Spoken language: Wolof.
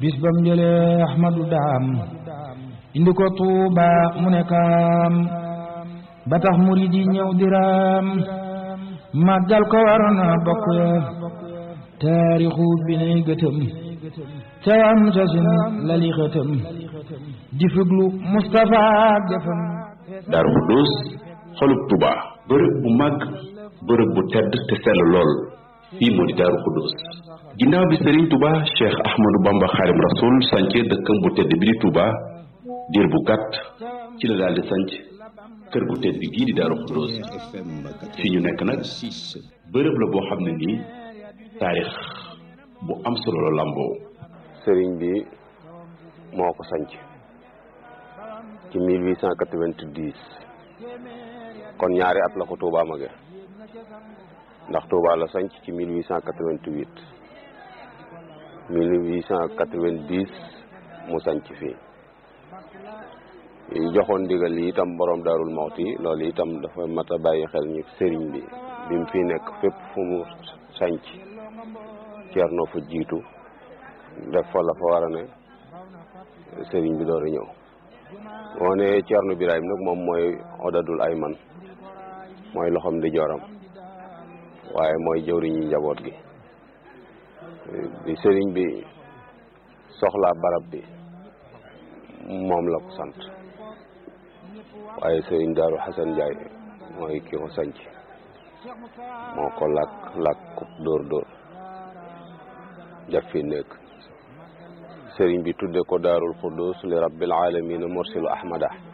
bis bam jëlee ahmadu daam indi ko tuuba mu ne kaam ba tax murid yi ñëw diraam màggal ko waroon na bokk ya taarixu bi nay gëtëm ca am sa sin lali xëtëm di fuglu Moustapha jëfam Daaru Xudoos xolub Tuuba bërëb bu mag bërëb bu tedd te sell lool fii moo di Daaru Xudoos ginnaaw bi Serigne Touba Cheikh Ahmadou Bamba Xaadim Rasul sance dëkkam bu tedd bi di Touba diir bu gàtt ci la daal di sanc kër gu tedd gii di Daaru Xudoos fii ñu nekk nag bërëb la boo xam ne nii taarix bu am solo la làmboo sëriñ bi moo ko sanc ci 1890 kon ñaari at la ko Touba mage ndax Touba la sanc ci 1888 1890 mu sanc fii yi joxoon ndigal yi itam borom daarul Mawti loolu itam dafa mat a bàyyi xel ñu sëriñ bi bi mu fi nekk fépp fu mu sanc Ceerno fa jiitu def fa la fa war a ne sëriñ bi door a ñëw boo ne Ceerno Birahim nag moom mooy odadul ay man mooy loxom di joram waaye mooy jëwriñu njaboot gi bi sëriñ bi soxlaa barab bi moom la ko sant waaye sëriñ Daaru Xasan Njaay mooy ki ko sanc moo ko làkk làkk dóor dóor jaf fi nekk sëriñ bi tudde ko daarul xuddus li rabbil alamina mursilu ahmada